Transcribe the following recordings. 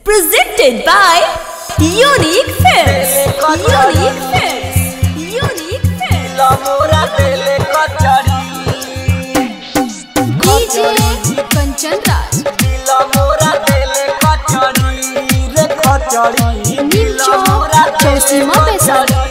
Presented by Unique Films. Unique Films. Unique Films. लमोरा तेले कचड़ी DJ Kanchan राज लमोरा तेले कचड़ी रे कचड़ी नीम चौक चौसीमा वैशाली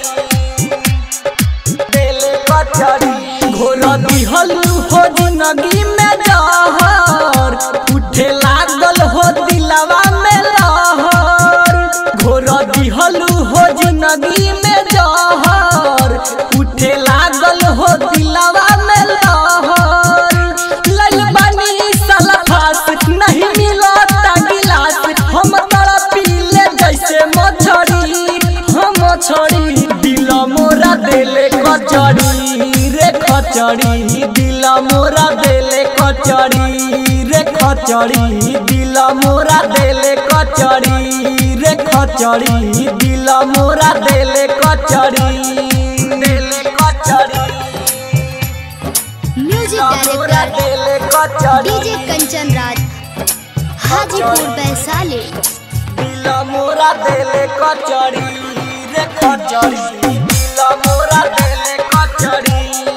तेले कचड़ी घोर दिहल हो जिंदगी में जहर उठे लागल हो दिलवा में लहर घोर दिहल हो जिंदगी में जहर उठे लागल हो दिलवा में लहर लल बनी सलफास नहीं मिलता गिलास हम तड़पी ले जैसे मछरी हम मछरी दिल मोरा देले कचड़ी रे कचड़ी दिल मोरा देले कचड़ी रे कचड़ी दिल मोरा देले कचड़ी रे कचड़ी दिल मोरा देले कचड़ी देले कचड़ी म्यूजिक मोरा डायरेक्टर देले कचड़ी डीजे कंचन राज हाजीपुर वैशाली दिल मोरा देले कचड़ी रे कचड़ी दिल मोरा देले कचड़ी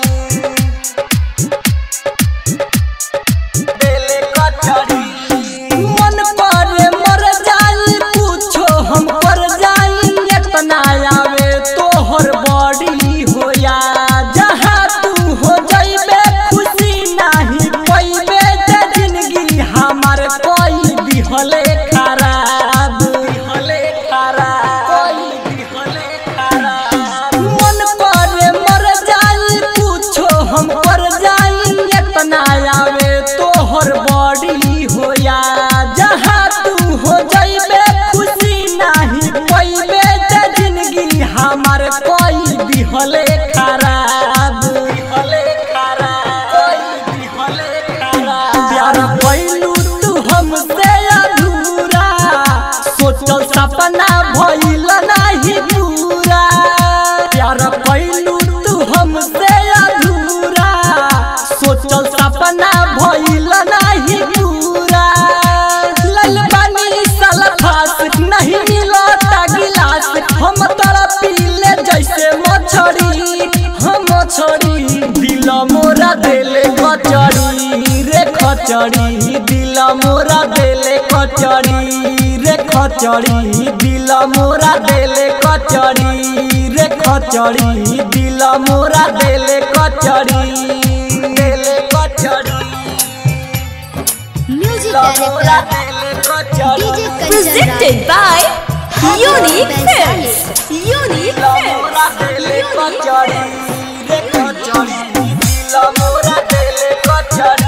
देले कचड़ी मन पर मर जाई पूछो हम पर जाई इतना आवे तोहर बड़ी होया जहाँ तू हो जाइबे खुशी नहीं पैबे जे जिंदगी हमार कोई दिहले खराब दिहले खराब कोई दिहले खराब मन पर मर जाई पूछो हम पर जाई इतना आवे तोहर बड़ी होया जहाँ तू हो जाइबे खुशी नहीं पैबे जे जिंदगी हमार कोई दिहले खराब दिहले खराब कोई दिहले खराब प्यार कैलू तू हमसे अधूरा सोचल सपना भइल नहीं पूरा प्यार कैलू तू हमसे अधूरा सोचल सपना भइल नहीं पूरा लल बनी सलफास नहीं मिलता गिलास हम तड़पी ले जैसे मछरी हम मछरी दिल मोरा देले कचड़ी रे कचड़ी दिल मोरा देले कचड़ी रे कचड़ी दिल मोरा देले कचड़ी रे कचड़ी दिल मोरा देले कचड़ी देले कचड़ी म्यूजिक मोरा डायरेक्टर देले कचड़ी DJ Kanchan Presented Raj by Unique Films. Unique मोरा Films. देले कचड़ी रे कचड़ी दिल मोरा देले कचड़ी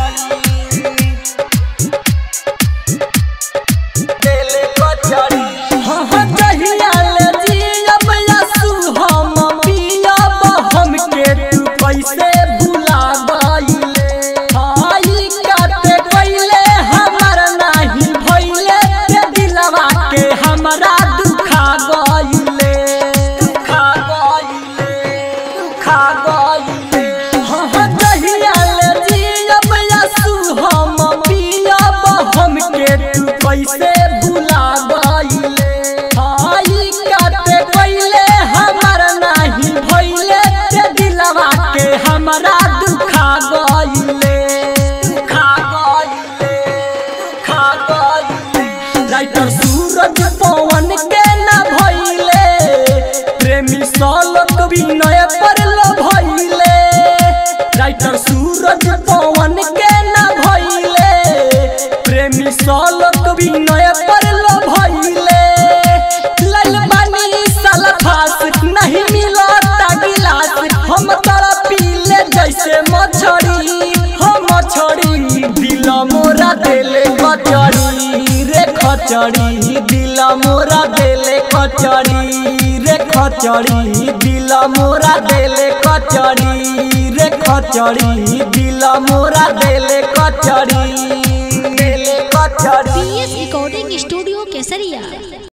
देले कचड़ी हाँ हाँ जहिया ले जियब यसु हम पियब हमके तू कैसे भुला गइले हाई काटे गइले हमर नाही भइले के दिलवा के हमरा दुखा गइले दुखा गइले दुखा गइले हाँ हाँ जहिया ले जियब यसु हम पियब हमके तू कैसे भुला गइले हाई काटे गइले हमर नाही भइले के दिलवा के हमरा दुखा गइले दुखा गइले दुखा गइले राइटर सूरज पवन के ना भइले प्रेमी सलक विनय पर लो भइले राइटर सूरज पवन के ना भइले प्रेमी सलक विनय पर लो भइले लल बनी सलफास नहीं मिलता गिलास हम तड़पी ले जैसे मछरी हम मछरी दिल मोरा देले कचड़ी रे कचड़ी दिल मोरा देले कचड़ी रे कचड़ी दिल मोरा देले कचड़ी रे कचड़ी दिल मोरा देले कचड़ी देले कचड़ी पीएस रिकॉर्डिंग स्टूडियो केसरिया